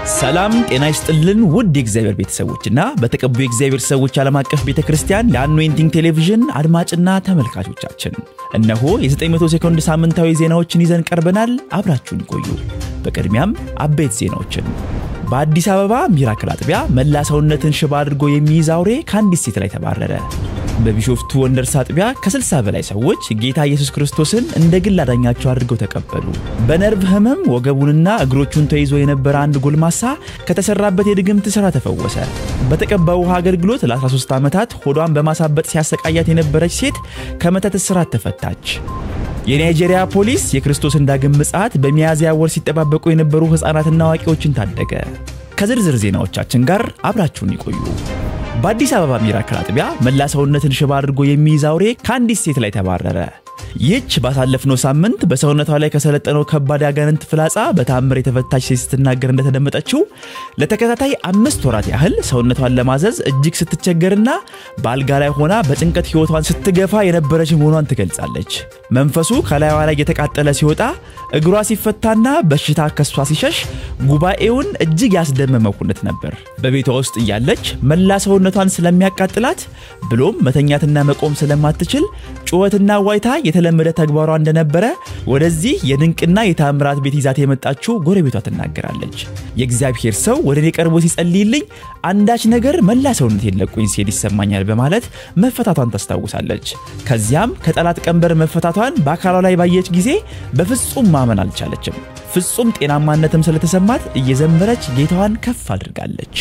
ሰላም ጤና ይስጥልን ውድ የእግዚአብሔር ቤተሰቦችና በተቀቡ የእግዚአብሔር ሰዎች ዓለም አቀፍ ቤተ ክርስቲያን የአኖይንቲንግ ቴሌቪዥን አድማጭና ተመልካቾቻችን እነሆ የ900 ሴኮንድ ሳምንታዊ ዜናዎችን ይዘን ቀርበናል። አብራችሁን ቆዩ። በቅድሚያም አበይት ዜናዎችን በአዲስ አበባ ሚራክል አጥቢያ መላ ሰውነትን ሽባ አድርጎ የሚይዝ አውሬ ከአንዲት ሴት ላይ ተባረረ። በቢሾፍቱ ወንደርስ አጥቢያ ከ60 በላይ ሰዎች ጌታ ኢየሱስ ክርስቶስን እንደ ግል አዳኛቸው አድርገው ተቀበሉ። በነርቭ ህመም ወገቡንና እግሮቹን ተይዞ የነበረ አንድ ጎልማሳ ከተሰራበት የድግምት ሥራ ተፈወሰ። በተቀባው ውሃ አገልግሎት ለ13 ዓመታት ሆዷን በማሳበጥ ሲያሰቃያት የነበረች ሴት ከመተት እስራት ተፈታች። የናይጄሪያ ፖሊስ የክርስቶስን ዳግም ምጽአት በሚያዝያ ወር ሲጠባበቁ የነበሩ ሕፃናትና አዋቂዎችን ታደገ። ከዝርዝር ዜናዎቻችን ጋር አብራችሁን ይቆዩ። በአዲስ አበባ ሚራክል አጥቢያ መላ ሰውነትን ሽባ አድርጎ የሚይዝ አውሬ ከአንዲት ሴት ላይ ተባረረ። ይህች ባሳለፍነው ሳምንት በሰውነቷ ላይ ከሰለጠነው ከባድ ያጋንንት ፍላጻ በታምር የተፈታች ሴት ስትናገር እንደተደመጠችው ለተከታታይ አምስት ወራት ያህል ሰውነቷን ለማዘዝ እጅግ ስትቸገርና በአልጋ ላይ ሆና በጭንቀት ሕይወቷን ስትገፋ የነበረች መሆኗን ትገልጻለች። መንፈሱ ከላይዋ ላይ የተቃጠለ ሲወጣ እግሯ ሲፈታና በሽታ ከሷ ሲሸሽ ጉባኤውን እጅግ ያስደመመ ኩነት ነበር። በቤቷ ውስጥ እያለች መላ ሰውነቷን ስለሚያቃጥላት ብሎም መተኛትና መቆም ስለማትችል ጩኸትና ዋይታ የተለመደ ተግባሯ እንደነበረ ወደዚህ የድንቅና የታምራት ቤት ይዛት የመጣችው ጎረቤቷ ትናገራለች። የእግዚአብሔር ሰው ወደ እኔ ቀርቦ ሲጸልይልኝ አንዳች ነገር መላ ሰውነቴን ለቆኝ ሲሄድ ይሰማኛል በማለት መፈታቷን ታስታውሳለች። ከዚያም ከጠላት ቀንበር መፈታቷን በአካሏ ላይ ባየች ጊዜ በፍጹም ማመን አልቻለችም። ፍጹም ጤናማነትም ስለተሰማት እየዘመረች ጌታዋን ከፍ አድርጋለች።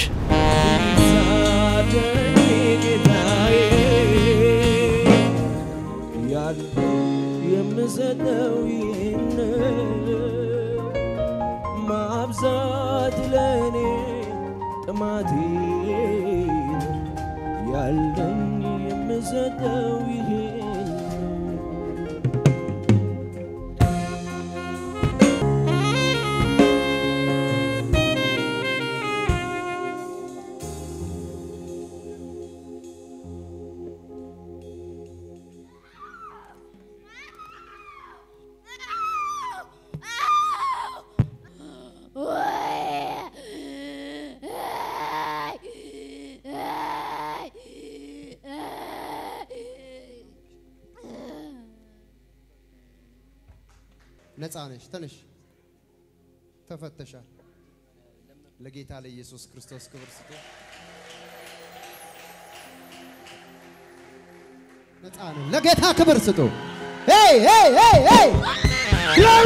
የምሰጠው ይህን ማብዛት ለእኔ ጥማቴ ያለኝ የምሰጠው ይህን ነፃ ነሽ። ተነሽ፣ ተፈተሻል። ለጌታ ለኢየሱስ ክርስቶስ ክብር ስጡ። ነፃ ነን። ለጌታ ክብር ስጡ። ሄይ ሄይ ሄይ ሄይ ግሎሪ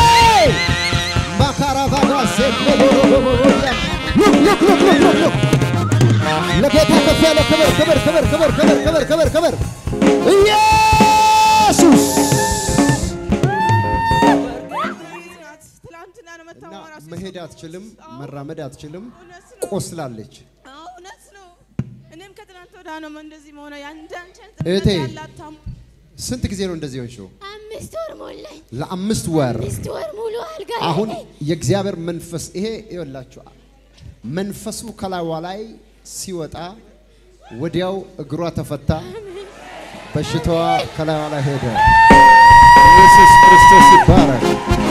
ማካራቫጋ ሴኮሎሮሎሎሎያ ሉክ ሉክ ሉክ ሉክ ሉክ ሉክ ለጌታ ከፍ ያለ ክብር ክብር ክብር ክብር ክብር ክብር ክብር ክብር ኢየሱስ ትላንትና ነው እና መታወቅ ራሱ መሄድ አትችልም፣ መራመድ አትችልም፣ እውነት ነው። ቆስላለች። አዎ፣ እውነት ነው። እኔም ከትናንት ወዲያ ነው እንደዚህ መሆነ ያንዳንቸን እህቴ። ያላታሙ ስንት ጊዜ ነው እንደዚህ ሆንሽው? አምስት ወር ሞላኝ። ለአምስት ወር። አምስት ወር ሙሉ አልጋ ላይ አሁን ነኝ። የእግዚአብሔር መንፈስ ይሄ ይኸውላችሁ መንፈሱ ከላይዋ ላይ ሲወጣ ወዲያው እግሯ ተፈታ፣ በሽታዋ ከላይዋ ላይ ሄደ። ኢየሱስ ክርስቶስ ይባረክ።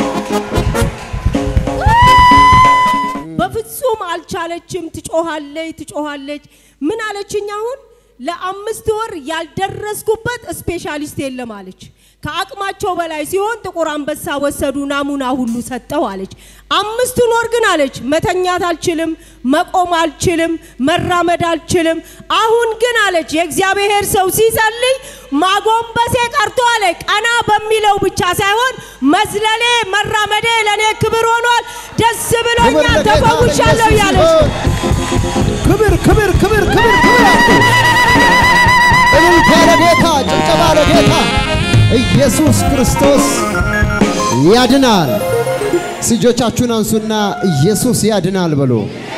በፍጹም አልቻለችም። ትጮሃለች ትጮሃለች። ምን አለችኝ? አሁን ለአምስት ወር ያልደረስኩበት ስፔሻሊስት የለም አለች። ከአቅማቸው በላይ ሲሆን ጥቁር አንበሳ ወሰዱ፣ ናሙና ሁሉ ሰጠው አለች። አምስቱን ወር ግን አለች መተኛት አልችልም፣ መቆም አልችልም፣ መራመድ አልችልም። አሁን ግን አለች የእግዚአብሔር ሰው ሲጸልይ ማጎንበሴ ቀርቶ አለ ቀና በሚለው ብቻ ሳይሆን መዝለሌ፣ መራመዴ ለእኔ ክብር ሆኗል። ደስ ክብር ብሎኛል፣ ለጌታ ተፈውሻለሁ ለኢየሱስ ያለች ይሁን። ክብር ክብር ክብር ክብር ክብር አድርጉ። እልልታ ለጌታ፣ ጭብጨባ ለጌታ። ኢየሱስ ክርስቶስ ያድናል። እጆቻችሁን አንሱና ኢየሱስ ያድናል በሉ።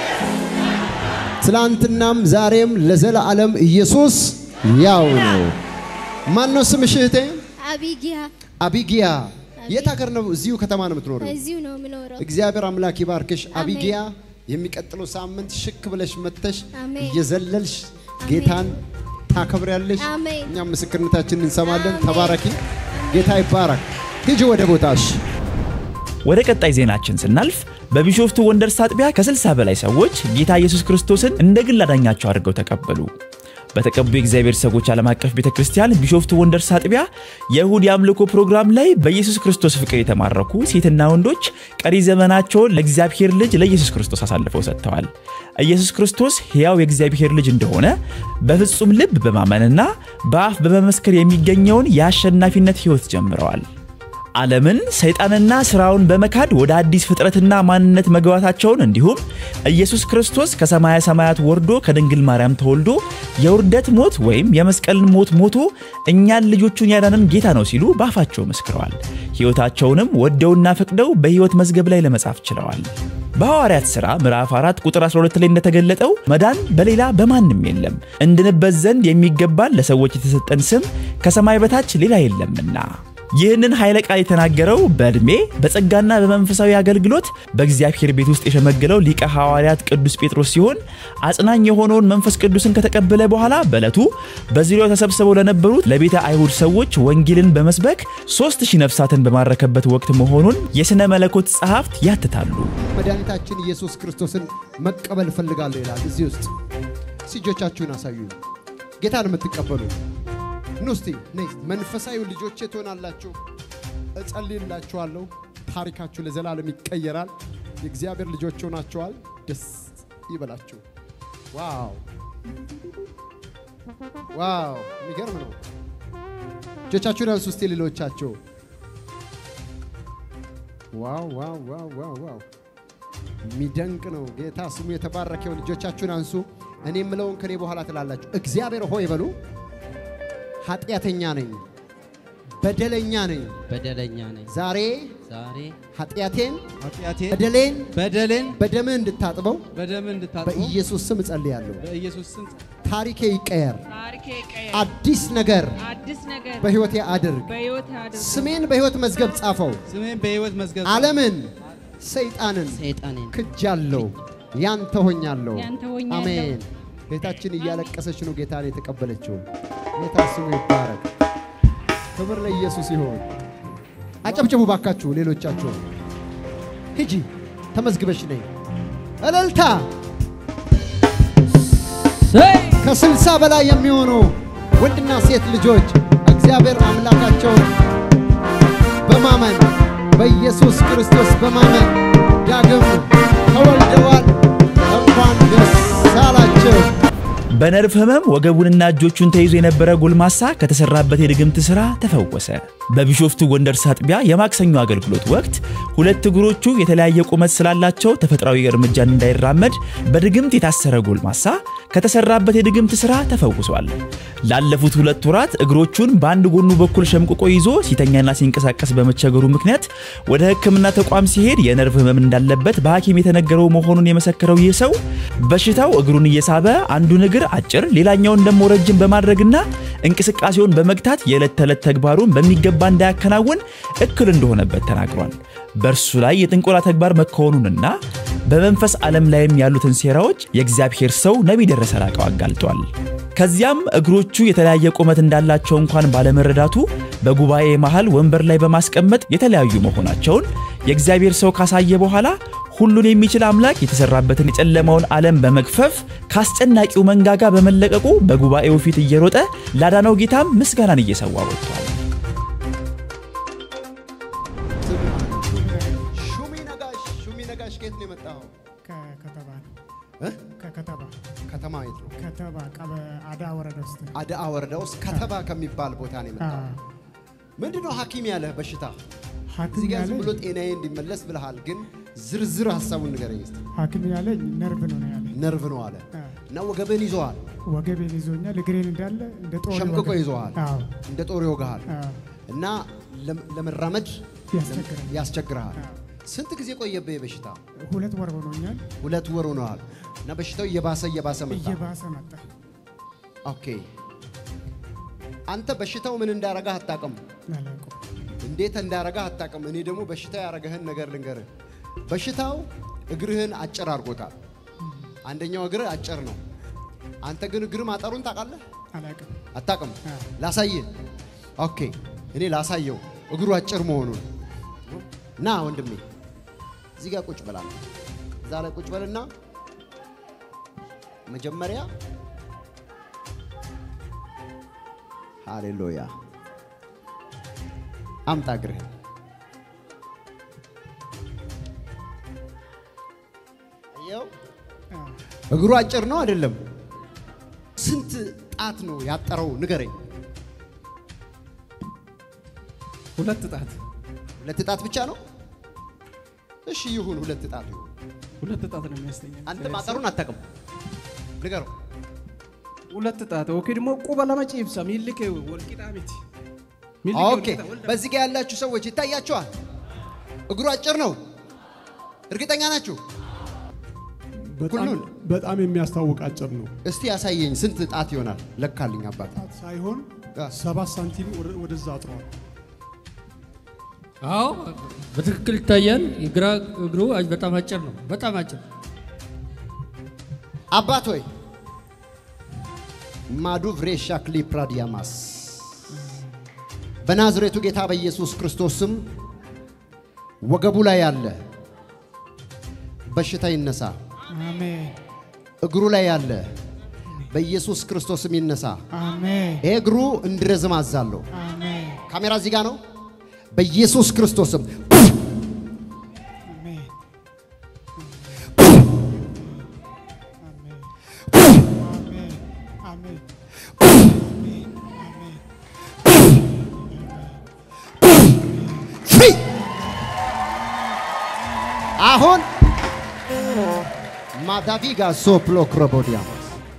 ትላንትናም ዛሬም ለዘላለም ኢየሱስ ያው ነው። ማን ነው ስምሽ እህቴ? አቢጊያ አቢጊያ። የት ሀገር ነው? እዚሁ ከተማ ነው የምትኖረው? እዚሁ ነው የምኖረው። እግዚአብሔር አምላክ ይባርክሽ አሜን። አቢጊያ። የሚቀጥለው ሳምንት ሽክ ብለሽ መጥተሽ አሜን። እየዘለልሽ ጌታን ታከብሪያለሽ። አሜን። እኛም ምስክርነታችንን እንሰማለን። አሜን። ተባረኪ። ጌታ ይባረክ። ሂጂ ወደ ቦታሽ። ወደ ቀጣይ ዜናችን ስናልፍ በቢሾፍቱ ወንደርስ አጥቢያ ከ60 በላይ ሰዎች ጌታ ኢየሱስ ክርስቶስን እንደ ግል አዳኛቸው አድርገው ተቀበሉ። በተቀቡ የእግዚአብሔር ሰዎች ዓለም አቀፍ ቤተ ክርስቲያን ቢሾፍቱ ወንደርስ አጥቢያ የእሁድ የአምልኮ ፕሮግራም ላይ በኢየሱስ ክርስቶስ ፍቅር የተማረኩ ሴትና ወንዶች ቀሪ ዘመናቸውን ለእግዚአብሔር ልጅ ለኢየሱስ ክርስቶስ አሳልፈው ሰጥተዋል። ኢየሱስ ክርስቶስ ሕያው የእግዚአብሔር ልጅ እንደሆነ በፍጹም ልብ በማመንና በአፍ በመመስከር የሚገኘውን የአሸናፊነት ሕይወት ጀምረዋል። ዓለምን ሰይጣንና ስራውን በመካድ ወደ አዲስ ፍጥረትና ማንነት መግባታቸውን እንዲሁም ኢየሱስ ክርስቶስ ከሰማያ ሰማያት ወርዶ ከድንግል ማርያም ተወልዶ የውርደት ሞት ወይም የመስቀልን ሞት ሞቶ እኛን ልጆቹን ያዳንን ጌታ ነው ሲሉ ባፋቸው መስክረዋል። ሕይወታቸውንም ወደውና ፈቅደው በሕይወት መዝገብ ላይ ለመጻፍ ችለዋል። በሐዋርያት ሥራ ምዕራፍ 4 ቁጥር 12 ላይ እንደተገለጠው መዳን በሌላ በማንም የለም፣ እንድንበት ዘንድ የሚገባን ለሰዎች የተሰጠን ስም ከሰማይ በታች ሌላ የለምና። ይህንን ኃይለ ቃል የተናገረው በዕድሜ በጸጋና በመንፈሳዊ አገልግሎት በእግዚአብሔር ቤት ውስጥ የሸመገለው ሊቀ ሐዋርያት ቅዱስ ጴጥሮስ ሲሆን አጽናኝ የሆነውን መንፈስ ቅዱስን ከተቀበለ በኋላ በዕለቱ በዙሪያው ተሰብስበው ለነበሩት ለቤተ አይሁድ ሰዎች ወንጌልን በመስበክ ሦስት ሺህ ነፍሳትን በማረከበት ወቅት መሆኑን የሥነ መለኮት ጸሐፍት ያትታሉ። መድኃኒታችን ኢየሱስ ክርስቶስን መቀበል እፈልጋለሁ ይላል። እዚህ ውስጥ እጆቻችሁን አሳዩ። ጌታን የምትቀበሉ ኑ እስቲ ነይ። መንፈሳዊ ልጆቼ ትሆናላችሁ። እጸልይላችኋለሁ። ታሪካችሁ ለዘላለም ይቀየራል። የእግዚአብሔር ልጆች ሆናችኋል። ደስ ይበላችሁ። ዋው ዋው! የሚገርም ነው። እጆቻችሁን አንሱ እስቲ ሌሎቻችሁ። ዋው ዋው ዋው ዋው ዋው! የሚደንቅ ነው። ጌታ ስሙ የተባረከው። ልጆቻችሁን አንሱ። እኔ የምለውን ከኔ በኋላ ትላላችሁ። እግዚአብሔር ሆይ በሉ። ኃጢአተኛ ነኝ፣ በደለኛ ነኝ። በደለኛ ነኝ። ዛሬ ዛሬ ኃጢአቴን፣ ኃጢአቴን በደሌን በደሌን በደምህ እንድታጥበው በደም እንድታጥበው በኢየሱስ ስም እጸልያለሁ። በኢየሱስ ስም ታሪኬ ይቀየር፣ ታሪኬ ቀየር፣ አዲስ ነገር አዲስ ነገር በሕይወቴ አድርግ። በሕይወት አድርግ። ስሜን በሕይወት መዝገብ ጻፈው። ስሜን በሕይወት መዝገብ ዓለምን፣ ሰይጣንን ሰይጣኔን ክጃለሁ፣ ያንተ ሆኛለሁ። ያንተ ሆኛለሁ። አሜን። ጌታችን እያለቀሰች ነው ጌታን የተቀበለችው። ጌታ ስሙ ይባረክ። ክብር ለኢየሱስ ይሆን። አጨብጭቡ ባካችሁ። ሌሎቻችሁ ሂጂ ተመዝግበሽ ነይ። እልልታ ከስልሳ በላይ የሚሆኑ ወንድና ሴት ልጆች እግዚአብሔር አምላካቸውን በማመን በኢየሱስ ክርስቶስ በማመን ዳግም ተወልደዋል። እንኳን ደስ አላቸው። በነርቭ ህመም ወገቡንና እጆቹን ተይዞ የነበረ ጎልማሳ ከተሰራበት የድግምት ሥራ ተፈወሰ። በቢሾፍቱ ወንደርስ አጥቢያ የማክሰኞ አገልግሎት ወቅት ሁለት እግሮቹ የተለያየ ቁመት ስላላቸው ተፈጥሯዊ እርምጃን እንዳይራመድ በድግምት የታሰረ ጎልማሳ ከተሰራበት የድግምት ሥራ ተፈውሷል። ላለፉት ሁለት ወራት እግሮቹን በአንድ ጎኑ በኩል ሸምቅቆ ይዞ ሲተኛና ሲንቀሳቀስ በመቸገሩ ምክንያት ወደ ሕክምና ተቋም ሲሄድ የነርቭ ህመም እንዳለበት በሐኪም የተነገረው መሆኑን የመሰከረው ይህ ሰው በሽታው እግሩን እየሳበ አንዱን እግር አጭር ሌላኛውን ደግሞ ረጅም በማድረግና እንቅስቃሴውን በመግታት የዕለት ተዕለት ተግባሩን በሚገባ እንዳያከናውን እክል እንደሆነበት ተናግሯል። በእርሱ ላይ የጥንቆላ ተግባር መከወኑንና በመንፈስ ዓለም ላይም ያሉትን ሴራዎች የእግዚአብሔር ሰው ነቢይ ደረሰ ላቀው አጋልጧል። ከዚያም እግሮቹ የተለያየ ቁመት እንዳላቸው እንኳን ባለመረዳቱ በጉባኤ መሃል ወንበር ላይ በማስቀመጥ የተለያዩ መሆናቸውን የእግዚአብሔር ሰው ካሳየ በኋላ ሁሉን የሚችል አምላክ የተሰራበትን የጨለማውን ዓለም በመግፈፍ ከአስጨናቂው መንጋጋ በመለቀቁ በጉባኤው ፊት እየሮጠ ላዳነው ጌታም ምስጋናን እየሰዋ ወጥቷል። ሹሚ ነጋሽ ሹሚ ነጋሽ ከየት ነው የመጣኸው? ከከተማ ነው። እ? ከከተማ ከተማ የት ነው? ከተማ ቀበ አዳ ወረዳ ውስጥ ነው። አድአ ወረዳ ውስጥ ከተባ ከሚባል ቦታ ነው የመጣኸው። አዎ። ምንድን ነው ሐኪም ያለህ በሽታ? ሐኪም እዚህ ጋር ዝም ያለኝ ብሎ ጤናዬ እንዲመለስ ብለሃል፣ ግን ዝርዝር ሀሳቡን ንገረኝ እስቲ። ሐኪም ያለኝ ነርቭ ነው ነው ያለኝ። ነርቭ ነው አለ አዎ። እና ወገብህን ይዘዋል፣ ወገቤን ይዞኛል። እግሬን እንዳለ እንደ ጦር ሸምቅቆ ወገብ- ይዘዋል፣ አዎ። እንደ ጦር ይወጋሃል አዎ። እና ለም- ለመራመድ ያስቸግረኛል። ያስቸግርሃል። አዎ። ስንት ጊዜ ቆየብህ በሽታ? ሁለት ወር ሆኖኛል። ሁለት ወር ሆነዋል እና በሽታው እየባሰ እየባሰ መጣ። እየባሰ መጣ። ኦኬ አንተ በሽታው ምን እንዳረጋህ አታውቅም፣ አላውቀውም። እንዴት እንዳረጋህ አታውቅም። እኔ ደግሞ በሽታ ያረገህን ነገር ልንገርህ። በሽታው እግርህን አጭር አድርጎታል። አንደኛው እግርህ አጭር ነው። አንተ ግን እግር ማጠሩን ታውቃለህ? አላውቅም። አታውቅም? አዎ። ላሳይህ። ኦኬ እኔ ላሳየው እግሩ አጭር መሆኑን። ና ወንድሜ እዚህ ጋር ቁጭ በላ እዛ ላይ ቁጭ በልና መጀመሪያ ሃሌሉያ አምጣ እግርህን አየው እግሩ አጭር ነው አይደለም ስንት ጣት ነው ያጠረው ንገረኝ ሁለት ጣት ሁለት ጣት ብቻ ነው እሺ ይሁን ሁለት ጣት ይሁን ሁለት ጣት ነው የሚያስተኛ አንተ ማጠሩን አታውቅም ንገረው ሁለት ጣት ኦኬ ደግሞ ቁበ ለመጪብሳ ሚልክ ወልቂጣ ቤት ኦኬ በዚህ ጋር ያላችሁ ሰዎች ይታያችኋል እግሩ አጭር ነው እርግጠኛ ናችሁ በጣም ሁሉን? በጣም የሚያስታውቅ አጭር ነው። እስቲ ያሳየኝ ስንት ጣት ይሆናል ለካልኝ አባት ጣት ሳይሆን አ። ሰባት ሳንቲም ወደ- ወደዛ አጥሯል። አዎ በትክክል ይታያል። የግራ እግሩ አጭ- በጣም አጭር ነው። በጣም አጭር አባት ሆይ ማዱ ቭሬሻ ክሊፕራዲያማስ በናዝሬቱ ጌታ በኢየሱስ ክርስቶስ ስም ወገቡ ላይ ያለ በሽታ ይነሳ። አሜን እግሩ ላይ ያለ በኢየሱስ ክርስቶስ ስም ይነሳ። አሜን ይሄ እግሩ እንዲረዝም አዛለሁ። አሜን ካሜራ እዚህ ጋር ነው። በኢየሱስ ክርስቶስ ስም አሜን አሜን አሜን ፍሪ አሁን ማዳቪጋ ሶፕሎ ክሮቦዲያማስ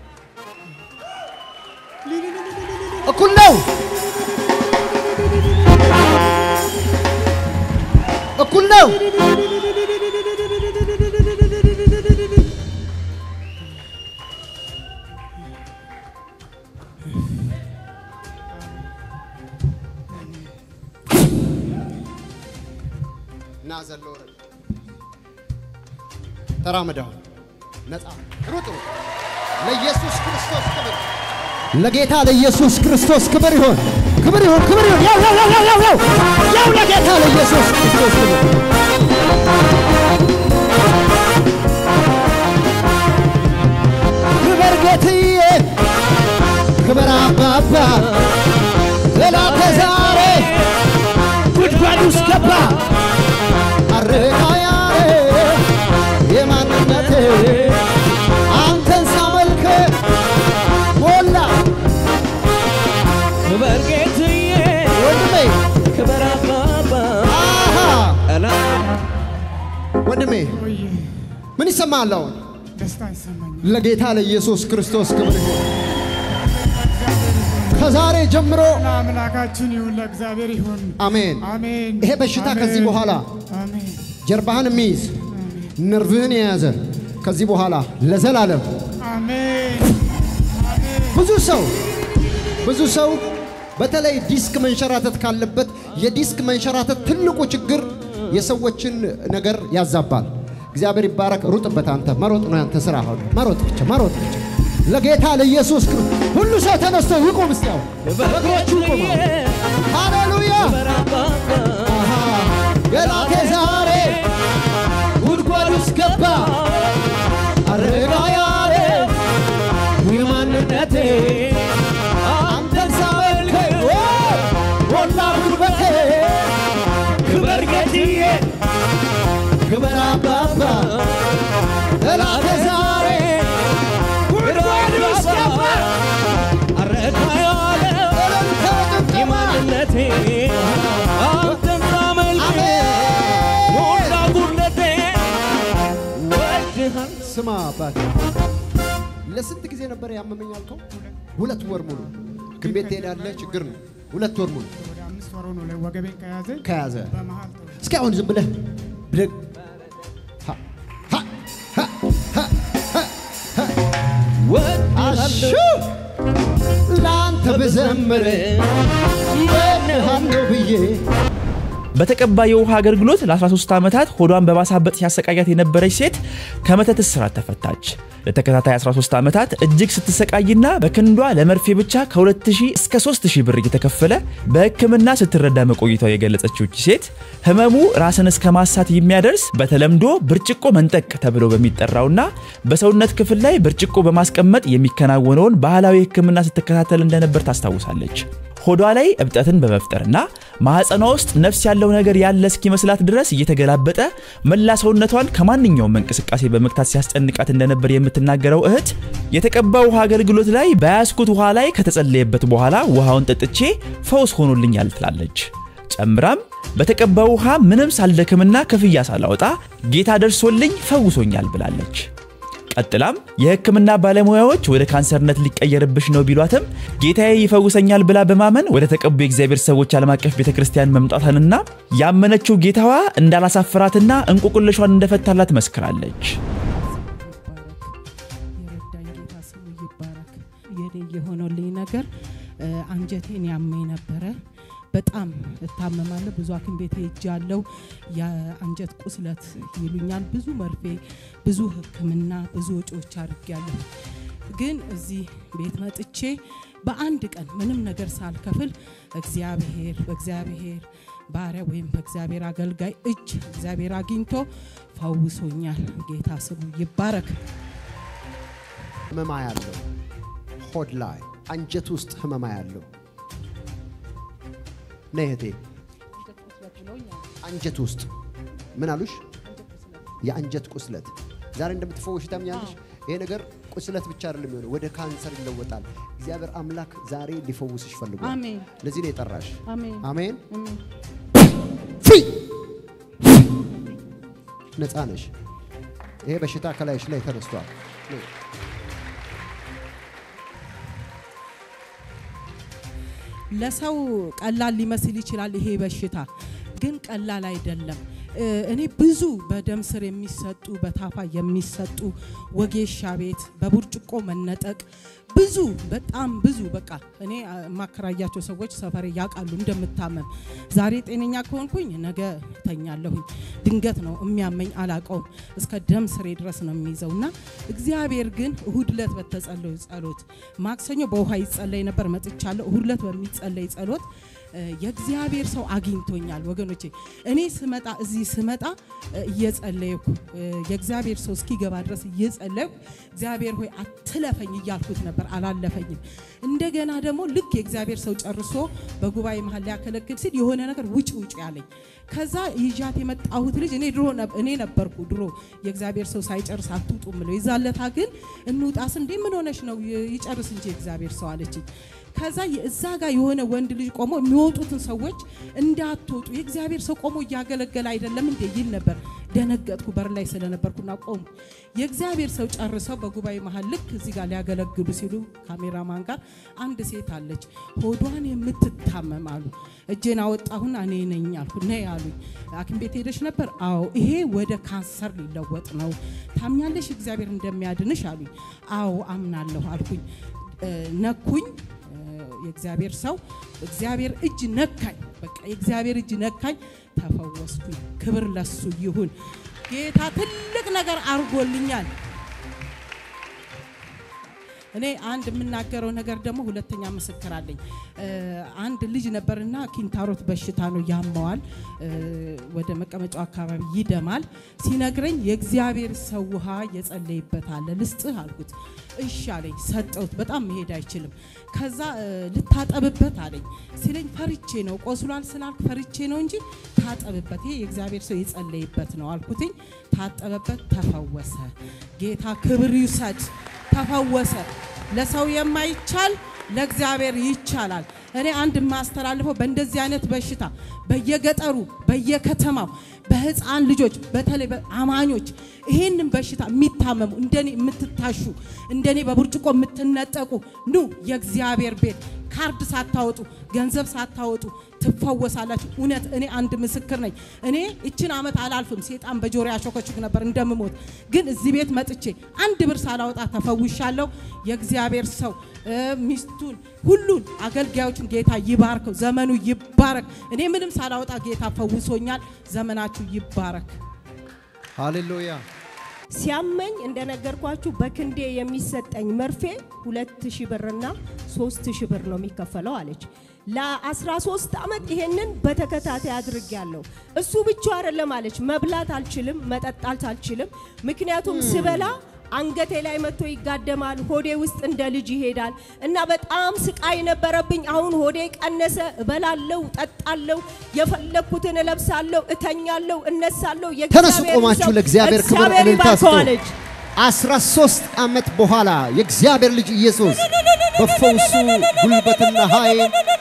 እኩል ነው፣ እኩል ነው። ና ዘሎ ወረድ። ተራመድ አሁን ነፃ ሩጥ ሩጥ። ለኢየሱስ ክርስቶስ ክብር ለጌታ ለኢየሱስ ክርስቶስ ክብር ይሁን፣ ክብር ይሁን፣ ክብር ይሁን። ያው ያው ያው ያው ያው ያው ያው ለጌታ ለኢየሱስ ክርስቶስ ክብር ክብር ጌትዬ፣ ክብር አባባ ጠላቴ ዛሬ ጉድጓድ ውስጥ ገባ አረጋያዬ የማንነቴ አንተን ሳመልክ ሞላ ክበር ጌትዬ ወንድሜ ክበር አባባ አሃ ጠላት ወንድሜ ቆይ ምን ይሰማል አሁን? ደስታ ይሰማኛል ለጌታ ለኢየሱስ ክርስቶስ ክብር ይሁን። ከዛሬ ጀምሮ ለአምላካችን ይሁን ለእግዚአብሔር ይሁን አሜን። አሜን ይሄ በሽታ ከዚህ አሜን። በኋላ አሜን ጀርባህን የሚይዝ ነርቭህን የያዘ ከዚህ በኋላ ለዘላለም አሜን አሜን ብዙ ሰው ብዙ ሰው በተለይ ዲስክ መንሸራተት ካለበት የዲስክ መንሸራተት ትልቁ ችግር የሰዎችን ነገር ያዛባል። እግዚአብሔር ይባረክ። ሩጥበት። አንተ መሮጥ ነው ያንተ ስራ። አሁን መሮጥ ብቻ መሮጥ ብቻ ለጌታ ለኢየሱስ ክርስቶስ ሁሉ ሰው ተነስቶ ይቁም። እስቲ አሁን በእግሮቹ ይቁም። ሃሌሉያ ክበር አባባ አሃ፣ ገላቴ ዛሬ ጉድጓድ ውስጥ ገባ አረጋ ያለ የማንነቴ አንተን ሳመልክ ሞላ ጉልበቴ ክበር ጌትዬ ክበር አባባ ጠላቴ ዛሬ ጉድጓድ ውስጥ ገባ አረካ ያለ እልልታ ጭብጨባ የማንነቴ አንተን ሳመልክ አሜን ሞላ ጉድለቴ ወድሃል ስማ አባቴ፣ ለስንት ጊዜ ነበር ያመመኝ አልከው? ሁለት ወር ሙሉ ግን ቤት ትሄዳለህ፣ ችግር ነው። ሁለት ወር ሙሉ ወደ አምስት ወር ነው ላይ ወገቤን ከያዘ ከያዘ በመሀል ተው እስኪ አሁን ዝም ብለህ ብድግ ሀ፣ ሀ፣ ሀ፣ ሀ፣ ሀ፣ ሀ። አሹ ለአንተ ብዘምር በንሃለሁ ብዬ በተቀባ የውሃ አገልግሎት ለ13 ዓመታት ሆዷን በማሳበጥ ሲያሰቃያት የነበረች ሴት ከመተት እስራት ተፈታች። ለተከታታይ 13 ዓመታት እጅግ ስትሰቃይና በክንዷ ለመርፌ ብቻ ከ2000 እስከ 3000 ብር እየተከፈለ በሕክምና ስትረዳ መቆይቷ የገለጸችው ይህች ሴት ህመሙ ራስን እስከ ማሳት የሚያደርስ በተለምዶ ብርጭቆ መንጠቅ ተብሎ በሚጠራውና በሰውነት ክፍል ላይ ብርጭቆ በማስቀመጥ የሚከናወነውን ባህላዊ ሕክምና ስትከታተል እንደነበር ታስታውሳለች። ሆዷ ላይ እብጠትን በመፍጠርና ማህፀኗ ውስጥ ነፍስ ያለው ነገር ያለ እስኪመስላት ድረስ እየተገላበጠ መላ ሰውነቷን ከማንኛውም እንቅስቃሴ በመግታት ሲያስጨንቃት እንደነበር የምትናገረው እህት የተቀባ ውሃ አገልግሎት ላይ በያዝኩት ውሃ ላይ ከተጸለየበት በኋላ ውሃውን ጠጥቼ ፈውስ ሆኖልኛል ትላለች። ጨምራም በተቀባ ውሃ ምንም ሳልደክምና ክፍያ ሳላወጣ ጌታ ደርሶልኝ ፈውሶኛል ብላለች። ቀጥላም የህክምና ባለሙያዎች ወደ ካንሰርነት ሊቀየርብሽ ነው ቢሏትም ጌታዬ ይፈውሰኛል ብላ በማመን ወደ ተቀቡ የእግዚአብሔር ሰዎች ዓለም አቀፍ ቤተ ክርስቲያን መምጣቷንና ያመነችው ጌታዋ እንዳላሳፍራትና እንቁቅልሿን እንደፈታላት መስክራለች። የረዳኝ ጌታ ስሙ ይባረክ። የኔ የሆነልኝ ነገር እ፣ አንጀቴን ያመኝ ነበረ። በጣም እታመማለሁ። ብዙ ሐኪም ቤት ሄጃለሁ። የአንጀት ቁስለት ይሉኛል። ብዙ መርፌ፣ ብዙ ሕክምና፣ ብዙ ወጪዎች አድርጌያለሁ። ግን እዚህ ቤት መጥቼ በአንድ ቀን ምንም ነገር ሳልከፍል እግዚአብሔር በእግዚአብሔር ባሪያ ወይም በእግዚአብሔር አገልጋይ እጅ እግዚአብሔር አግኝቶ ፈውሶኛል። ጌታ ስሙ ይባረክ። ህመማ ያለው ሆድ ላይ አንጀት ውስጥ ህመማ ያለው ነይ እህቴ፣ አንጀት ውስጥ ምን አሉሽ? የአንጀት ቁስለት ዛሬ እንደምትፈወሽ ታምኛለሽ? ይሄ ነገር ቁስለት ብቻ አይደለም የሚሆነው፣ ወደ ካንሰር ይለወጣል። እግዚአብሔር አምላክ ዛሬ ሊፈውስሽ ፈልጓል። አሜን። ለዚህ ነው የጠራሽ። አሜን። አሜን። አሜን። ፍሪ ነፃ ነሽ። ይሄ በሽታ ከላይሽ ላይ ተነስቷል። ነይ። ለሰው ቀላል ሊመስል ይችላል ይሄ በሽታ፣ ግን ቀላል አይደለም። እ፣ እኔ ብዙ በደም ስር የሚሰጡ በታፋ የሚሰጡ ወጌሻ ቤት በብርጭቆ መነጠቅ ብዙ በጣም ብዙ በቃ እኔ አ፣ የማከራያቸው ሰዎች ሰፈሬ ያውቃሉ እንደምታመም። ዛሬ ጤነኛ ከሆንኩኝ ነገ ተኛለሁኝ። ድንገት ነው የሚያመኝ አላቀውም። እስከ ደም ስሬ ድረስ ነው የሚይዘው እና እግዚአብሔር ግን እሁድ ዕለት በተጸለዩ ጸሎት ማክሰኞ በውሃ ይጸለይ ነበር መጥቻለሁ። እሁድ ዕለት በሚጸለይ ጸሎት እ፣ የእግዚአብሔር ሰው አግኝቶኛል ወገኖቼ። እኔ ስመጣ እዚህ ስመጣ እ፣ እየጸለይኩ እ፣ የእግዚአብሔር ሰው እስኪገባ ድረስ እየጸለይኩ እግዚአብሔር ሆይ አትለፈኝ እያልኩት ነበር፣ አላለፈኝም። እንደገና ደግሞ ልክ የእግዚአብሔር ሰው ጨርሶ በጉባኤ መሀል ሊያከለክል ሲል የሆነ ነገር ውጭ ውጭ ያለኝ ከዛ ይዣት የመጣሁት ልጅ እኔ ድሮ ነብ- እኔ ነበርኩ ድሮ የእግዚአብሔር ሰው ሳይጨርስ አትውጡ ምለው የዛለታ ግን እንውጣስ እንዴ ምን ሆነሽ ነው ይ- ይጨርስ እንጂ የእግዚአብሔር ሰው አለችኝ ከዛ እዛ ጋር የሆነ ወንድ ልጅ ቆሞ የሚወጡትን ሰዎች እንዳትወጡ የእግዚአብሔር ሰው ቆሞ እያገለገለ አይደለም እንዴ ይል ነበር ደነገጥኩ በር ላይ ስለነበርኩና ቆሙ የእግዚአብሔር ሰው ጨርሰው በጉባኤ መሀል ልክ እዚህ ጋር ሊያገለግሉ ሲሉ ካሜራማን ጋር አንድ ሴት አለች ሆዷን የምትታመም አሉ እጄን አወጣሁና እኔ ነኝ አልኩ ነይ አሉኝ ሐኪም ቤት ሄደሽ ነበር አዎ ይሄ ወደ ካንሰር ሊለወጥ ነው ታምኛለሽ እግዚአብሔር እንደሚያድንሽ አሉኝ አዎ አምናለሁ አልኩኝ እ፣ ነኩኝ እ፣ የእግዚአብሔር ሰው እግዚአብሔር እጅ ነካኝ በቃ የእግዚአብሔር እጅ ነካኝ ተፈወስኩኝ ክብር ለሱ ይሁን ጌታ ትልቅ ነገር አድርጎልኛል እኔ አንድ የምናገረው ነገር ደግሞ ሁለተኛ ምስክር አለኝ። እ፣ አንድ ልጅ ነበርና ኪንታሮት በሽታ ነው ያመዋል፣ እ፣ ወደ መቀመጫው አካባቢ ይደማል። ሲነግረኝ የእግዚአብሔር ሰው ውሃ የጸለይበታል ልስጥህ አልኩት። እሺ አለኝ፣ ሰጠሁት። በጣም መሄድ አይችልም። ከዛ እ፣ ልታጠብበት አለኝ ሲለኝ ፈርቼ ነው ቆስሏል ስላልክ ፈርቼ ነው እንጂ ታጠብበት፣ ይሄ የእግዚአብሔር ሰው የጸለይበት ነው አልኩትኝ። ታጠበበት፣ ተፈወሰ። ጌታ ክብር ይውሰድ። ተፈወሰ። ለሰው የማይቻል ለእግዚአብሔር ይቻላል። እኔ አንድ የማስተላልፈው በእንደዚህ አይነት በሽታ በየገጠሩ በየከተማው በህፃን ልጆች በተለይ አማኞች ይህንን በሽታ የሚታመሙ እንደኔ የምትታሹ እንደኔ በብርጭቆ የምትነጠቁ ኑ የእግዚአብሔር ቤት ካርድ ሳታወጡ ገንዘብ ሳታወጡ ትፈወሳላችሁ። እውነት እኔ አንድ ምስክር ነኝ። እኔ እችን ዓመት አላልፍም። ሴጣን በጆሮ ያሾከችክ ነበር እንደምሞት፣ ግን እዚህ ቤት መጥቼ አንድ ብር ሳላወጣ ተፈውሻለሁ። የእግዚአብሔር ሰው እ፣ ሚስቱን ሁሉን አገልጋዮችን ጌታ ይባርከው፣ ዘመኑ ይባረክ። እኔ ምንም ሳላወጣ ጌታ ፈውሶኛል። ዘመናችሁ ይባረክ። ሃሌሉያ ሲያመኝ እንደነገርኳችሁ በክንዴ የሚሰጠኝ መርፌ ሁለት ሺህ ብርና ሶስት ሺህ ብር ነው የሚከፈለው አለች። ለ13 ዓመት ይሄንን በተከታታይ አድርጌያለሁ። እሱ ብቻ አይደለም አለች። መብላት አልችልም፣ መጠጣት አልችልም። ምክንያቱም ስበላ አንገቴ ላይ መጥቶ ይጋደማል፣ ሆዴ ውስጥ እንደ ልጅ ይሄዳል እና በጣም ስቃይ ነበረብኝ። አሁን ሆዴ ቀነሰ፣ እበላለሁ፣ ጠጣለሁ፣ የፈለግኩትን እለብሳለሁ፣ እተኛለሁ፣ እነሳለሁ። ተነሱ የእግዚአብሔርን ቆማችሁ ሰው ለእግዚአብሔር ክብር እግዚአብሔር እልልታ ስጡ። ይባርከው አለች። 13 ዓመት በኋላ የእግዚአብሔር ልጅ ኢየሱስ በፈውሱ ጉልበትና ኃይል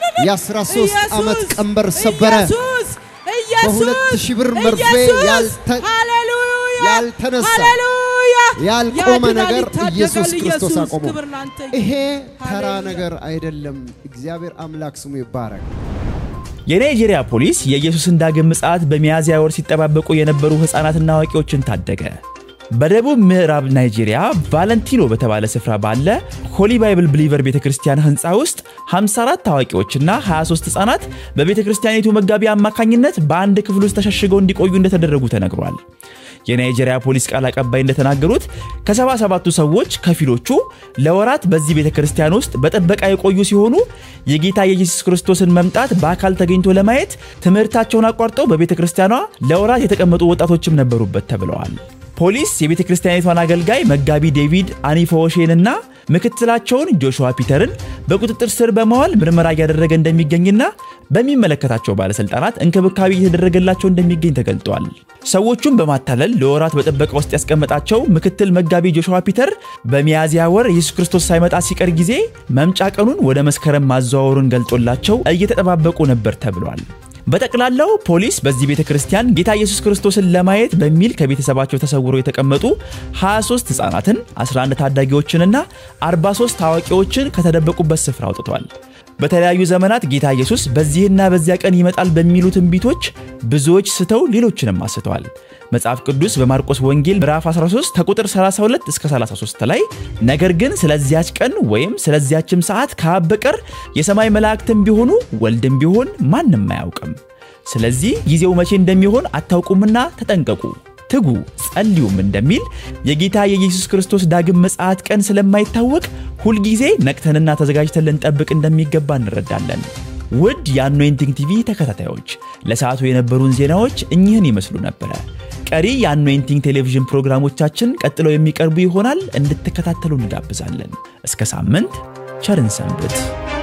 የ13 ዓመት ቀንበር ሰበረ። ኢየሱስ በሁለት ሺህ ብር መርፌ ኢየሱስ! ያልተ- ሃሌሉያ! ያልተነሳ ሃሌሉያ! ያልቆመ ያድናል፣ ነገር ይታደጋል። ኢየሱስ ክርስቶስ ኢየሱስ አቆመው። ክብር ላንተ ይሁን። ይሄ ተራ ሃሌሉያ! ነገር አይደለም። እግዚአብሔር አምላክ ስሙ ይባረክ። የናይጄሪያ ፖሊስ የኢየሱስን ዳግም ምጽአት በሚያዝያ ወር ሲጠባበቁ የነበሩ ሕፃናትና አዋቂዎችን ታደገ። በደቡብ ምዕራብ ናይጄሪያ ቫለንቲኖ በተባለ ስፍራ ባለ ሆሊ ባይብል ብሊቨር ቤተ ክርስቲያን ህንፃ ውስጥ 54 አዋቂዎችና 23 ሕፃናት በቤተ ክርስቲያኒቱ መጋቢ አማካኝነት በአንድ ክፍል ውስጥ ተሸሽገው እንዲቆዩ እንደተደረጉ ተነግሯል። የናይጄሪያ ፖሊስ ቃል አቀባይ እንደተናገሩት ከሰባ ሰባቱ ሰዎች ከፊሎቹ ለወራት በዚህ ቤተ ክርስቲያን ውስጥ በጥበቃ የቆዩ ሲሆኑ የጌታ የኢየሱስ ክርስቶስን መምጣት በአካል ተገኝቶ ለማየት ትምህርታቸውን አቋርጠው በቤተ ክርስቲያኗ ለወራት የተቀመጡ ወጣቶችም ነበሩበት ተብለዋል። ፖሊስ የቤተ ክርስቲያኒቷን አገልጋይ መጋቢ ዴቪድ አኒፎሼንና ምክትላቸውን ጆሹዋ ፒተርን በቁጥጥር ስር በመዋል ምርመራ እያደረገ እንደሚገኝና በሚመለከታቸው ባለስልጣናት እንክብካቤ እየተደረገላቸው እንደሚገኝ ተገልጧል። ሰዎቹን በማታለል ለወራት በጥበቃ ውስጥ ያስቀመጣቸው ምክትል መጋቢ ጆሹዋ ፒተር በሚያዝያ ወር ኢየሱስ ክርስቶስ ሳይመጣ ሲቀር ጊዜ መምጫ ቀኑን ወደ መስከረም ማዘዋወሩን ገልጦላቸው እየተጠባበቁ ነበር ተብሏል። በጠቅላላው ፖሊስ በዚህ ቤተ ክርስቲያን ጌታ ኢየሱስ ክርስቶስን ለማየት በሚል ከቤተሰባቸው ተሰውረው የተቀመጡ 23 ሕፃናትን፣ 11 ታዳጊዎችንና 43 ታዋቂዎችን ከተደበቁበት ስፍራ አውጥቷል። በተለያዩ ዘመናት ጌታ ኢየሱስ በዚህና በዚያ ቀን ይመጣል በሚሉ ትንቢቶች ብዙዎች ስተው ሌሎችንም አስተዋል። መጽሐፍ ቅዱስ በማርቆስ ወንጌል ምዕራፍ 13 ከቁጥር 32 እስከ 33 ላይ ነገር ግን ስለዚያች ቀን ወይም ስለዚያችም ሰዓት ከአብ በቀር የሰማይ መላእክትም ቢሆኑ ወልድም ቢሆን ማንም አያውቅም። ስለዚህ ጊዜው መቼ እንደሚሆን አታውቁምና ተጠንቀቁ፣ ትጉ፣ ጸልዩም እንደሚል የጌታ የኢየሱስ ክርስቶስ ዳግም ምጽአት ቀን ስለማይታወቅ ሁልጊዜ ነቅተንና ተዘጋጅተን ልንጠብቅ እንደሚገባ እንረዳለን። ውድ የአኖይንቲንግ ቲቪ ተከታታዮች ለሰዓቱ የነበሩን ዜናዎች እኚህን ይመስሉ ነበረ። ቀሪ የአኖይንቲንግ ቴሌቪዥን ፕሮግራሞቻችን ቀጥለው የሚቀርቡ ይሆናል። እንድትከታተሉ እንጋብዛለን። እስከ ሳምንት ቸርን ሰንብት።